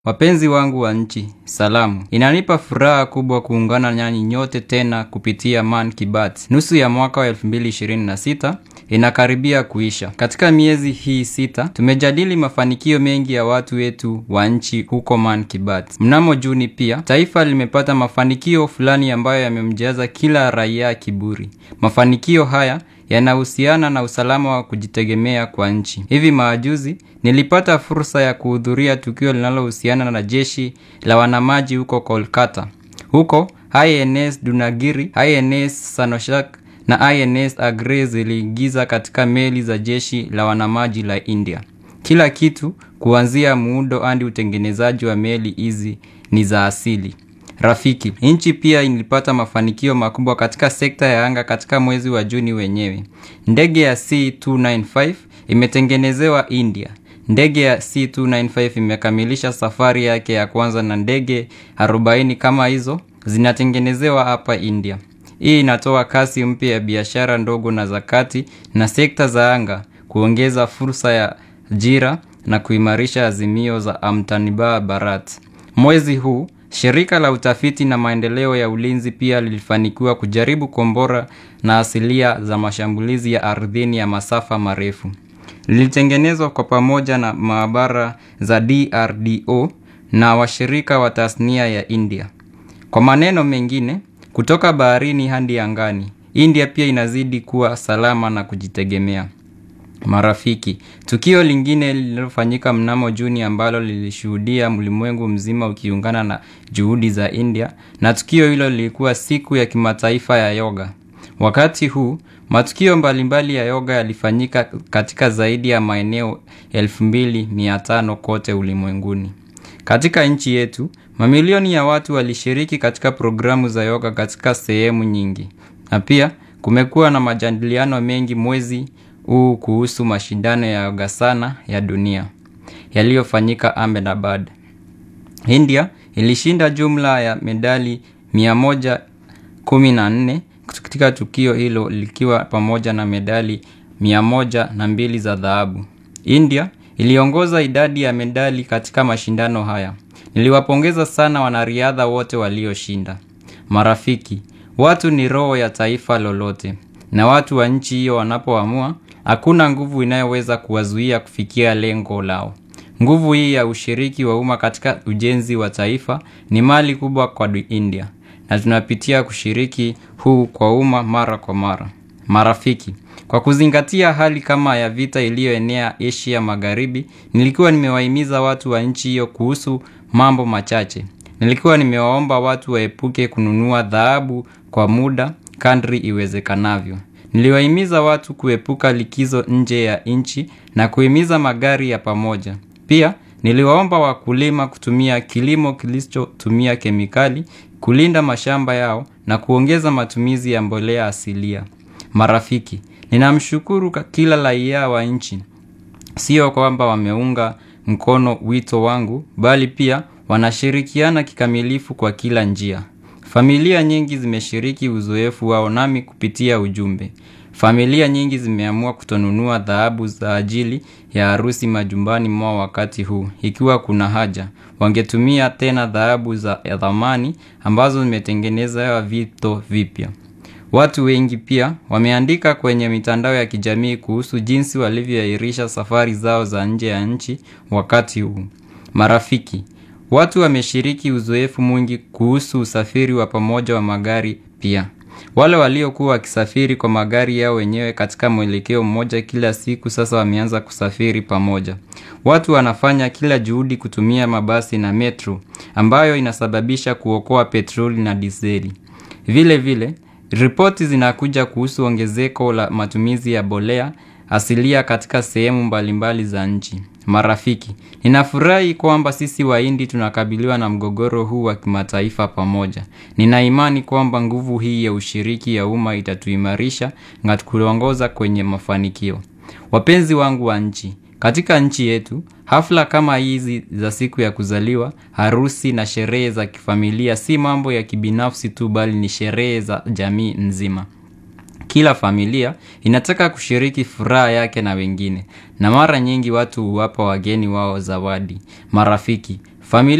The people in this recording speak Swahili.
Wapenzi wangu wa nchi, salamu. Inanipa furaha kubwa kuungana nanyi nyote tena kupitia Man Kibat. Nusu ya mwaka wa 2026 inakaribia kuisha. Katika miezi hii sita, tumejadili mafanikio mengi ya watu wetu wa nchi huko Man Kibat. Mnamo Juni pia, taifa limepata mafanikio fulani ambayo yamemjaza kila raia kiburi. Mafanikio haya yanahusiana na usalama wa kujitegemea kwa nchi. Hivi majuzi nilipata fursa ya kuhudhuria tukio linalohusiana na jeshi la wanamaji huko Kolkata. Huko INS Dunagiri, INS Sanoshak na INS Agre ziliingiza katika meli za jeshi la wanamaji la India. Kila kitu kuanzia muundo hadi utengenezaji wa meli hizi ni za asili. Rafiki, nchi pia ilipata mafanikio makubwa katika sekta ya anga katika mwezi wa Juni wenyewe. Ndege ya C295 imetengenezewa India. Ndege ya C295 imekamilisha safari yake ya kwanza na ndege 40 kama hizo zinatengenezewa hapa India. Hii inatoa kasi mpya ya biashara ndogo na za kati na sekta za anga, kuongeza fursa ya ajira na kuimarisha azimio za Amtanirbhar Bharat. Mwezi huu Shirika la utafiti na maendeleo ya ulinzi pia lilifanikiwa kujaribu kombora na asilia za mashambulizi ya ardhini ya masafa marefu. Lilitengenezwa kwa pamoja na maabara za DRDO na washirika wa tasnia ya India. Kwa maneno mengine, kutoka baharini hadi angani, India pia inazidi kuwa salama na kujitegemea. Marafiki, tukio lingine lililofanyika mnamo Juni ambalo lilishuhudia ulimwengu mzima ukiungana na juhudi za India na tukio hilo lilikuwa siku ya kimataifa ya yoga. Wakati huu, matukio mbalimbali ya yoga yalifanyika katika zaidi ya maeneo 2500 kote ulimwenguni. Katika nchi yetu, mamilioni ya watu walishiriki katika programu za yoga katika sehemu nyingi. Na pia, kumekuwa na majadiliano mengi mwezi huu kuhusu mashindano ya Yogasana ya dunia yaliyofanyika Ahmedabad. India ilishinda jumla ya medali 114 katika tukio hilo likiwa pamoja na medali 102 za dhahabu. India iliongoza idadi ya medali katika mashindano haya. Niliwapongeza sana wanariadha wote walioshinda. Marafiki, watu ni roho ya taifa lolote. Na watu wa nchi hiyo wanapoamua, hakuna nguvu inayoweza kuwazuia kufikia lengo lao. Nguvu hii ya ushiriki wa umma katika ujenzi wa taifa ni mali kubwa kwa India. Na tunapitia kushiriki huu kwa umma mara kwa mara. Marafiki, kwa kuzingatia hali kama ya vita iliyoenea Asia Magharibi, nilikuwa nimewahimiza watu wa nchi hiyo kuhusu mambo machache. Nilikuwa nimewaomba watu waepuke kununua dhahabu kwa muda kadri iwezekanavyo. Niliwahimiza watu kuepuka likizo nje ya nchi na kuhimiza magari ya pamoja. Pia niliwaomba wakulima kutumia kilimo kilichotumia kemikali, kulinda mashamba yao na kuongeza matumizi ya mbolea asilia. Marafiki, ninamshukuru kila raia wa nchi. Sio kwamba wameunga mkono wito wangu, bali pia wanashirikiana kikamilifu kwa kila njia. Familia nyingi zimeshiriki uzoefu wao nami kupitia ujumbe. Familia nyingi zimeamua kutonunua dhahabu za ajili ya harusi majumbani mwao wakati huu. Ikiwa kuna haja, wangetumia tena dhahabu za thamani ambazo zimetengenezewa vito vipya. Watu wengi pia wameandika kwenye mitandao ya kijamii kuhusu jinsi walivyoahirisha safari zao za nje ya nchi wakati huu. Marafiki, watu wameshiriki uzoefu mwingi kuhusu usafiri wa pamoja wa magari pia. Wale waliokuwa wakisafiri kwa magari yao wenyewe katika mwelekeo mmoja kila siku sasa wameanza kusafiri pamoja. Watu wanafanya kila juhudi kutumia mabasi na metro ambayo inasababisha kuokoa petroli na dizeli. Vile vile, ripoti zinakuja kuhusu ongezeko la matumizi ya mbolea asilia katika sehemu mbalimbali za nchi. Marafiki, ninafurahi kwamba sisi wahindi tunakabiliwa na mgogoro huu wa kimataifa pamoja. Nina imani kwamba nguvu hii ya ushiriki ya umma itatuimarisha na kuongoza kwenye mafanikio. Wapenzi wangu wa nchi, katika nchi yetu, hafla kama hizi za siku ya kuzaliwa, harusi na sherehe za kifamilia si mambo ya kibinafsi tu bali ni sherehe za jamii nzima. Kila familia inataka kushiriki furaha yake na wengine, na mara nyingi watu huwapa wageni wao zawadi, marafiki, Familia